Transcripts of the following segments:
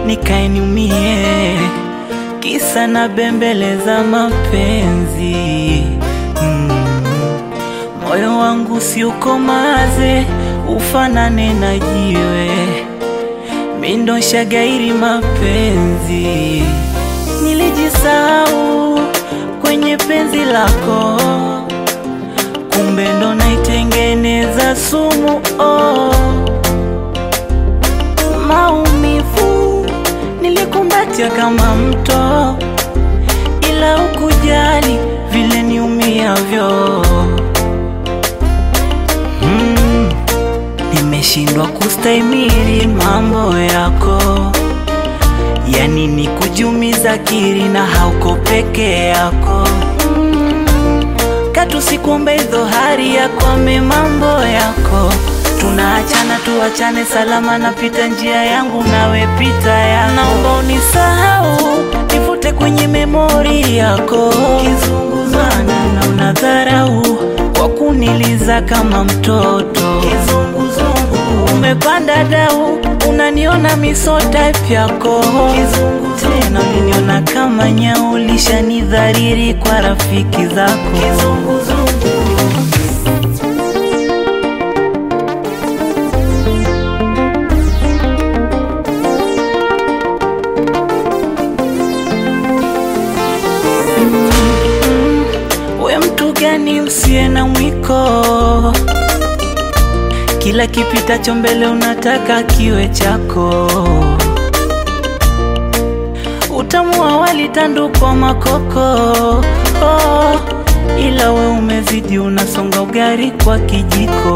nikae niumie, kisa na bembeleza mapenzi mm. Moyo wangu si ukomaze, ufanane na jiwe, mindo shagairi mapenzi. Nilijisahau kwenye penzi lako, kumbe ndo naitengeneza sumu oh. Maumivu nilikumbatia kama mto, ila ukujali vile niumiavyo. Mm, nimeshindwa kustahimili mambo yako, yani ni kujumiza kiri na hauko peke yako. Mm, katu sikuombe dhohari yakwame mambo yako tunaachana tuachane salama, napita njia yangu nawe pita ya, naomba unisahau, nifute kwenye memori yako. Kizunguzana na unadharau kwa kuniliza kama mtoto. Kizunguzungu umepanda dau, unaniona miso type yako. Kizungu tena uliniona kama nyau, lishanidhariri kwa rafiki zako. Kizunguzungu We mtu gani usiye na mwiko? Kila kipitacho mbele unataka kiwe chako. Utamu wa wali tandukwa makoko oh, ila we umezidi, unasonga ugali kwa kijiko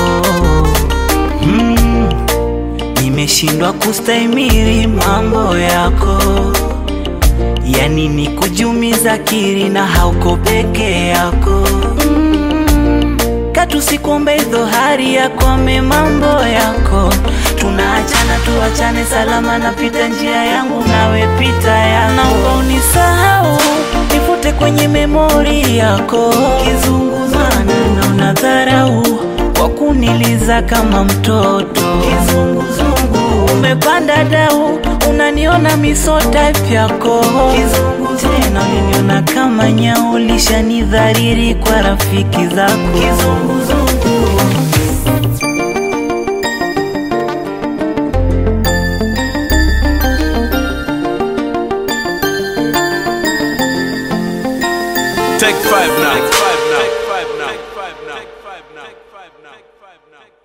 mm, nimeshindwa kustahimili mambo yako yani ni kujumiza kiri na hauko peke yako mm. Katu sikuombe dhohari yakwame mambo yako, tunaachana tuachane salama, napita njia yangu nawe pita ya, naomba unisahau, nifute kwenye memori yako. Kizunguzana na unadharau kwa kuniliza kama mtoto. Kizunguzungu umepanda dau, unaniona miso type yako. Kizungu tena uliniona kama nyau, lishanidhariri kwa rafiki zako. Kizunguzungu Take five now.